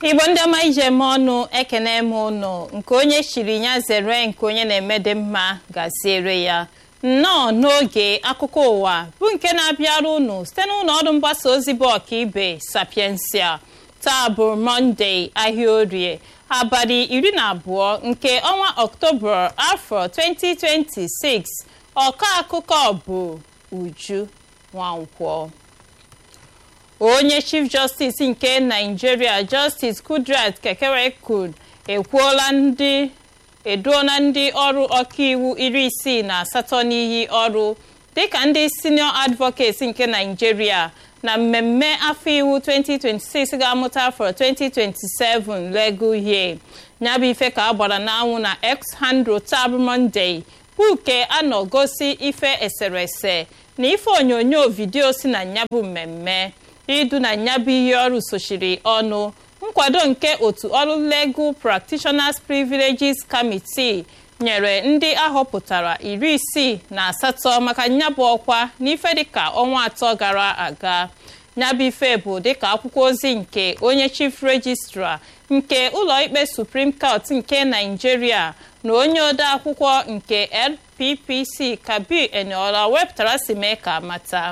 igbo ndị ọma ije eme ọnụ ekene m ụnụ nke onye chiri ya zere nke onye na-emede mma gaziere ya nnọọ n'oge akụkọ ụwa bụ nke na-abịara ụnụ site n'ụlọ ọrụ mgbasa ozi bụ ọkaibe sapiensia taa bụ mọnde ahịa orie abalị iri na abụọ nke ọnwa ọktoba afọ 2026 ọkọ akụkọ bụ uju nwankwọ onye chief justice nke naijiria justice kudrat kekerekud ekwuola ndị eduola ndị ọrụ ọkaiwu iri isii na asatọ n'iyi ọrụ dịka ndị senior advocates nke naijiria na mmemme afọ iwu 2026 ga-amụta afọ 2027 legal year nyabụ ife ka a gbara n'anwụ na x handle tab monday buke anọ gosi ife eserese na ife onyonyo vidio si na nyabụ mmemme idu na nyabụ ihe ọrụ sochiri ọnụ nkwado nke otu ọrụ legal practitioners privileges committee nyere ndị ahọpụtara iri isii na asatọ maka nyabụ ọkwa n'ife dịka ọnwa atọ gara aga nyabụ ife bụ dịka akwụkwọ ozi nke onye chief registrar nke ụlọikpe supreme court nke naijiria na onye ode akwụkwọ nke lppc kabir eniola wepụtara si mee ka mata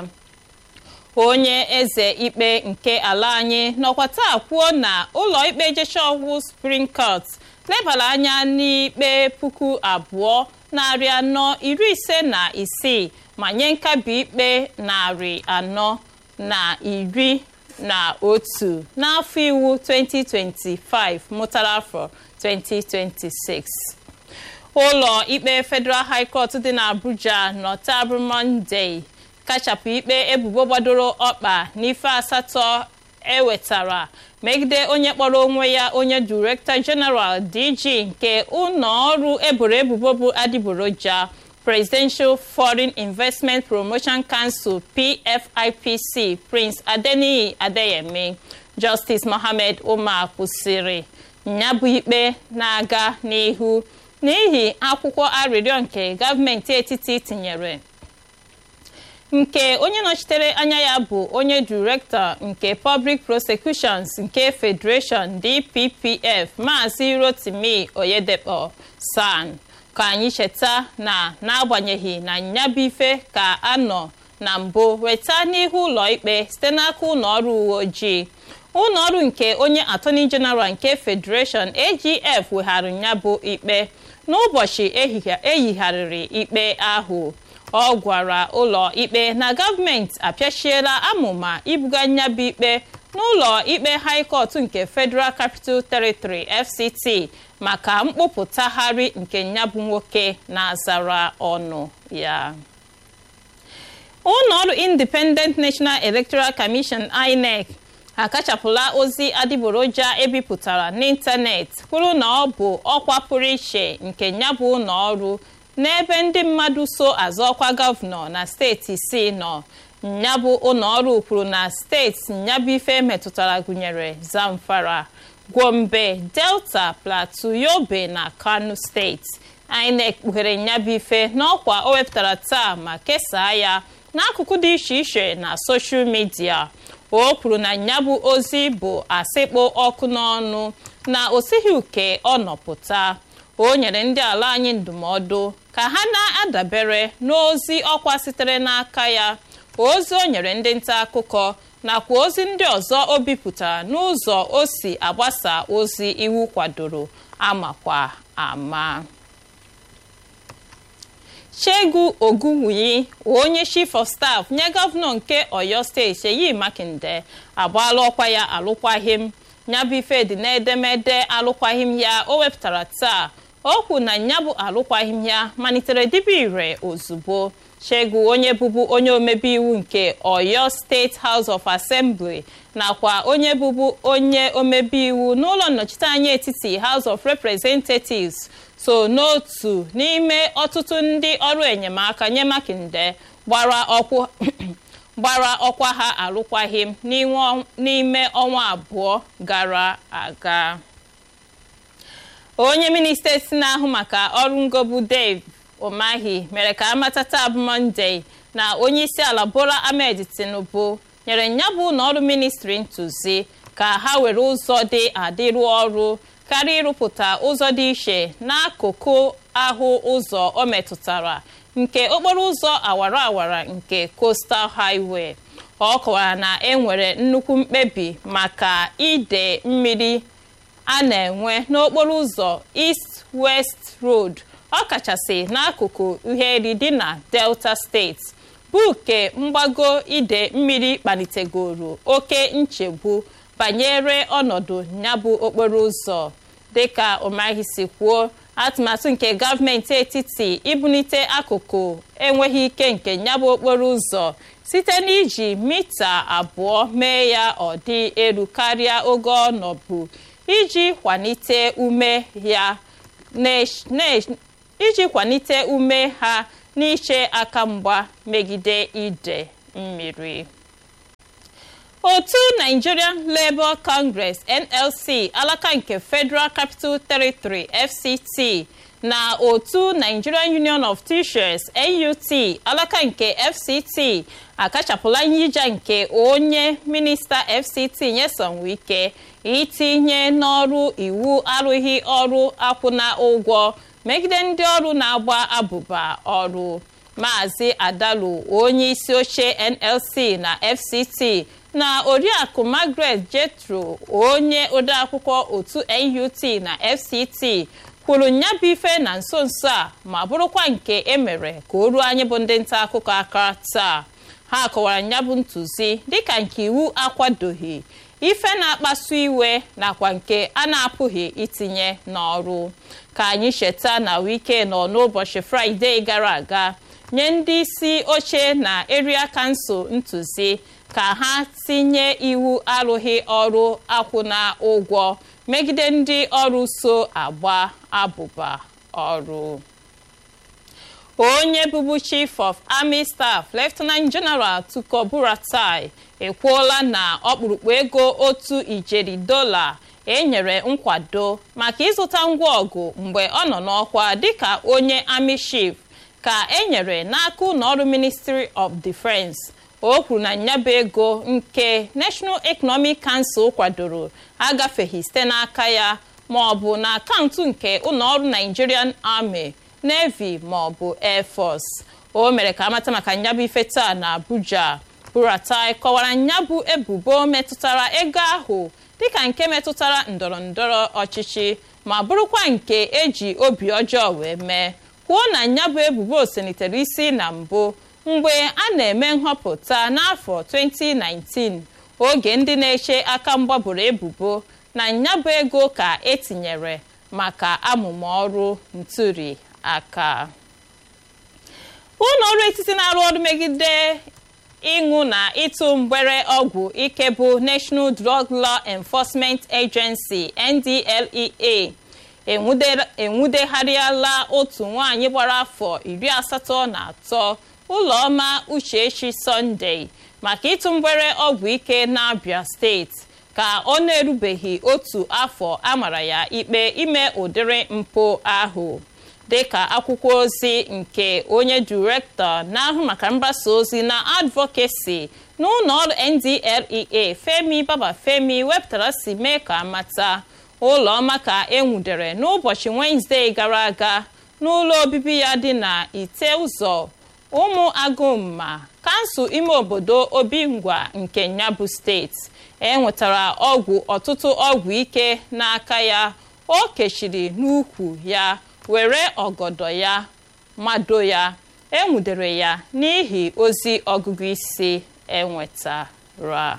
onye eze ikpe nke ala anyị nọkwa taa kwuo na ụlọikpe jeshọwụ supreme court lebara anya n'ikpe puku abụọ narị anọ iri ise na isii ma nye nkabi ikpe narị anọ na iri na otu n'afọ iwu 2025 mụtara afọ 2026 ụlọ ikpe federal high court dị n'abuja nọtabụ monday kachapụ ikpe ebubo gbadoro ọkpa n'ife asatọ ewetara megide onye kpọrọ onwe ya onye director general dg nke ụlọọrụ eboro ebubo bụ adịgboroja presidential foreign investment promotion council pfipc prince adeniyi adeyemi justice mohammed umar kwụsịrị nyabụ ikpe na-aga n'ihu n'ihi akwụkwọ arịrịọ nke gọọmenti etiti tinyere nke onye nọchitere anya ya bụ onye direktọ nke public prosecutions nke federation dppf maazị rotimi oyedepo san ka anyị cheta na n'agbanyeghị na nyabife ka anọ na mbụ weta n'ihu ụlọikpe site n'aka ụlọọrụ uwe ojii ụlọọrụ nke onye attorney general nke federation agf wegharị nyabụ ikpe n'ụbọchị eyigharịrị ikpe ahụ ọ gwara ụlọ ikpe na gọọmenti apịachiela amụma ibuga nyabụ ikpe n'ụlọ ikpe high court nke federal capital territory fct maka mkpụpụtagharị nke nyabụ nwoke na-azara ọnụ ya ụlọọrụ independent national electoral commission inec akachapụla ozi adịgboroja ebipụtara n'ịntanetị kwuru na ọ bụ ọkwa pụrụ iche nke nyabụ ụlọọrụ n'ebe ndị mmadụ so azọ ọkwa gọvanọ na steeti isii nọ nyabụ ụlọọrụ kwuru na steeti nyabụ ife metụtara gụnyere zamfara gombe delta plateau yobe na kano steeti inec kpughere nyabụ ife n'ọkwa o wepụtara taa ma kesaa ya n'akụkụ dị iche iche na soshal midia o kwuru na nyabụ ozi bụ asịkpọ ọkụ n'ọnụ na o sighi uke ọ nọpụta o nyere ndị ala anyị ndụmọdụ ka ha na-adabere n'ozi ọkwa sitere n'aka ya ozi o nyere ndị nta akụkọ nakwa ozi ndị ọzọ o bipụtara n'ụzọ o si agbasa ozi iwu kwadoro amakwa ama Shegu Ogunwuyi onye chief of staff nye gọvanọ nke Oyo steeti Seyi Makinde agbaala ọkwa ya alụkwaghịm nyabụ ife dị n'edemede alụkwaghịm ya o wepụtara taa okwu na nyabụ alụkwaghịm ya malitere dibe ire ozugbo Shegu onye bụbu onye omebe iwu nke Oyo State House of Assembly nakwa onye bụbu onye omebe iwu n'ụlọ nnọchiteanya etiti House of Representatives so n'otu n'ime ọtụtụ ndị ọrụ enyemaka nye Makinde gbara ọkwa ha alụkwaghịm n'ime ọnwa abụọ gara aga onye minista si na-ahụ maka ọrụ ngobu Dave Umahi mere ka amata taa bụ Monday na onye isi ala Bola Ahmed Tinubu nyere nyabụ ụlọọrụ ministri ntụzi ka ha were ụzọ dị adị rụọ ọrụ karịa ịrụpụta ụzọ dị iche n'akụkụ ahụ ụzọ o metụtara nke okporo ụzọ awara awara nke coastal highway ọ kọwara na enwere nnukwu mkpebi maka ide mmiri a na-enwe n'okporo ụzọ east west road ọkachasị n'akụkụ uheri dị na delta steeti bụ nke mgbago ide mmiri kpalitegoro oke nchegbu banyere ọnọdụ nyabụ okporo ụzọ dịka ụmahị si kwuo atụmatụ nke gọọmenti etiti ibunite akụkụ enweghị ike nke nyabụ okporo ụzọ site n'iji mita abụọ mee ya ọ dị elu karịa oge ọ nọbụ iji kwalite ume ya iji kwalite ume ha n'iche aka mgba megide ide mmiri otu nigerian labour congress nlc alaka nke federal capital territory fct na otu nigerian union of teachers nut alaka nke fct akachapụla nyija nke onye minista fct nyesom wike itinye n'ọrụ iwu arụghị ọrụ akwụna ụgwọ megide ndị ọrụ na-agba abụba ọrụ maazị adalu onye isi oche nlc na fct na oriakụ margaret jetro onye odeakwụkwọ otu nut na fct kwuru nyabụ ife na nso nso a ma bụrụkwa nke emere ka o ruo anyị bụ ndị nta akụkọ aka taa ha kọwara nyabụ ntụzi dịka nke iwu akwadoghị ife na-akpasu iwe nakwa nke a na-apụghị itinye n'ọrụ ka anyị cheta na wike nọ n'ụbọchị fraịde gara aga nye ndị isi oche na eria kansụl ntụzi ka ha tinye iwu arụghị ọrụ akwụna ụgwọ megide ndị ọrụ so agba abụba ọrụ onye bụbu chief of army staff lieutenant general tuko buratai ekwuola na ọkpụrụkpụ ego otu ijeri dola enyere nkwado maka ịzụta ngwa ọgụ mgbe ọ nọ n'ọkwa dịka onye army chief ka enyere n'aka ụlọọrụ ministry of defense o kwuru na nyaba ego nke national economic council kwadoro agafeghị site n'aka ya ma ọ bụ na akaụntụ nke ụlọọrụ nigerian army navy ma ọ bụ air force o mere ka amata maka nyabụ ife taa na abuja buratai kọwara nyabụ ebubo metụtara ego ahụ dịka nke metụtara ndọrọ ndọrọ ọchịchị ma bụrụkwa nke eji obi ọjọọ wee mee kwuo na nyabụ ebubo selitere isi na mbụ mgbe a na-eme nhọpụta n'afọ 2019 oge ndị na-eche aka mgbaburu ebubo na nyabụ ego ka etinyere maka amụma ọrụ ntuli aka ụlọ ọrụ etiti na-arụ ọrụ megide ịṅụ na ịtụ mgbere ọgwụ ike bụ national drug law enforcement agency ndlea enwudegharịala otu nwaanyị gbara afọ iri asatọ na atọ ụlọọma uchechi sọnde maka ịtụ mgbere ọgwụ ike n'abia steeti ka ọ na-erubeghị otu afọ amara ya ikpe ime ụdịrị mpụ ahụ dịka akwụkwọ ozi nke onye direktọ na-ahụ maka mgbasa ozi na advokesi n'ụlọ ọrụ ndlea femi babafemi wepụtara si mee ka amata ụlọọma ka enwudere n'ụbọchị wenezdee gara aga n'ụlọ obibi ya dị na ite ụzọ ụmụ agụmma kansụl ime obodo obingwa nke nyabụ steeti enwetara ọgwụ ọtụtụ ọgwụ ike n'aka ya o kechiri n'ukwu ya were ọgọdọ ya mado ya enwudere ya n'ihi ozi ọgụgụ isi enwetara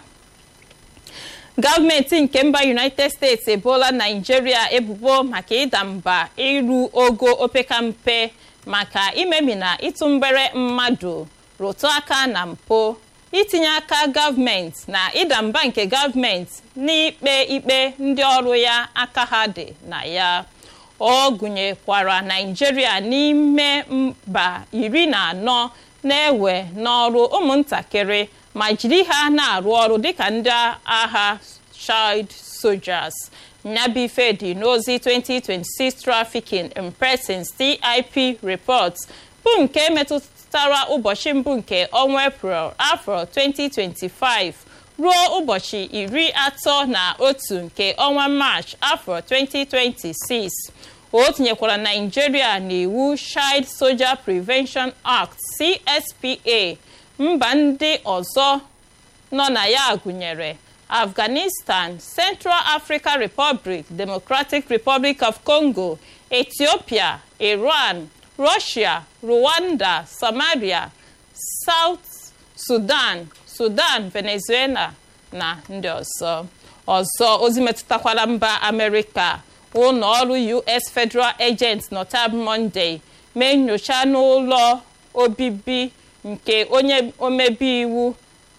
gọọmenti nke mba united states ebola naijiria ebubo maka ịda mba iru ogo opekampe maka imemi na ịtụ mgbere mmadụ rụtụ aka na mpụ itinye aka gọọmenti na ịda mba nke gọọmenti n'ikpe ikpe ndị ọrụ ya aka ha dị na ya ọ gụnyekwara naijiria n'ime mba iri na anọ na-ewe n'ọrụ ụmụntakịrị ma jiri ha na-arụ ọrụ dịka ndị agha child soldiers nyabife dị n'ozi 2026 trafficking in persons tip report bụ nke metụtara ụbọchị mbụ nke ọnwa eprel afọ 2025 ruo ụbọchị iri atọ na otu nke ọnwa march afọ 2026 o tinyekwara naijiria n'iwu child soldier prevention act cspa mba ndị ọzọ nọ na ya gụnyere afghanistan central african republic democratic republic of congo ethiopia iran russia rwanda somalia south sudan sudan venezuela na ndị ọzọ ọzọ ozi metụtakwara mba amerịka ụlọ ọrụ us federal agent notab monday mee nyocha n'ụlọ obibi nke onye omebe iwu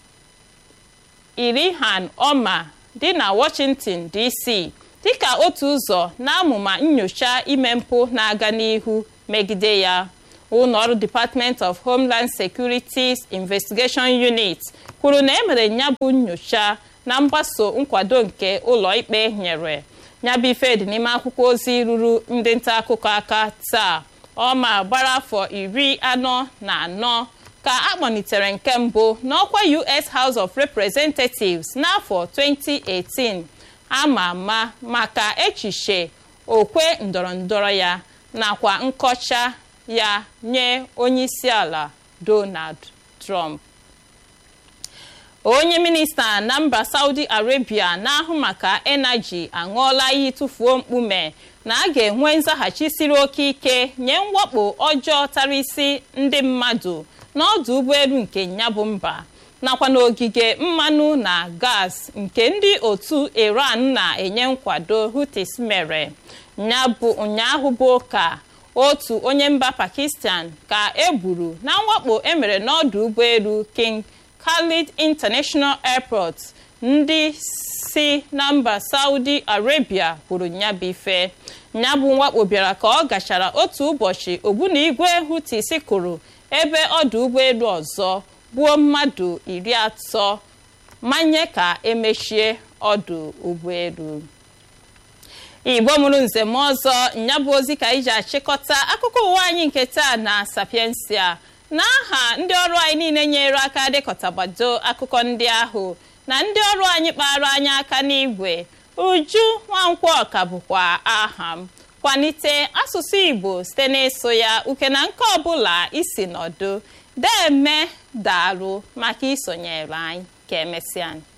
irihan oma dị na washington dc dịka otu ụzọ n'amụma nyocha ime mpụ na-aga n'ihu megide ya ụlọọrụ department of homeland security's investigation unit kwuru na emere nyabụ nyocha na mgbaso nkwado nke ụlọikpe nyere nyabụ ife dị n'ime akwụkwọ ozi ruru ndị nta akụkọ aka taa ọma gbara afọ iri anọ na anọ ka akpọlitere nke mbụ n'ọkwa us house of representatives n'afọ 2018 ama ama maka echiche okwe ndọrọndọrọ ya nakwa nkọcha ya nye onyeisiala donald trump onye minista na mba saudi arabia na-ahụ maka enaji aṅụọla iyi tụfuo mkpume na a ga-enwe nzaghachi siri oke ike nye mwakpo ọjọọ tara isi ndị mmadụ n'ọdụ ụgbọelu nke nyabụ mba nakwa n'ogige mmanụ na gas nke ndị otu iran na-enye nkwado hutis mere ụnyaahụ bụ ka otu onye mba pakistan ka egburu na mwakpo emere n'ọdụ ụgbọelu king khalid international airport ndị si na mba saudi arabia kwuru nyabife nyabụ mwakpo bịara ka ọ gachara otu ụbọchị ogbunigwe hutis kụrụ ebe ọdụ ụgbọelu ọzọ gbuo mmadụ iri atọ manye ka emechie ọdụ ụgbọelu igbo mụrụ nzem ọzọ nyabụ ozi ka iji achịkọta akụkọ ụwa anyị nke taa na sapiensia n'aha ndị ọrụ anyị niile nyere aka dekọtagbado akụkọ ndị ahụ na ndị ọrụ anyị kpara anyị aka n'igwe uju nwankwọ ka bụkwa aha m kwalite asụsụ igbo site n'ịsụ ya uke na nke ọbụla isi nọdụ deme daalụ maka isonyere anyị ka emesịa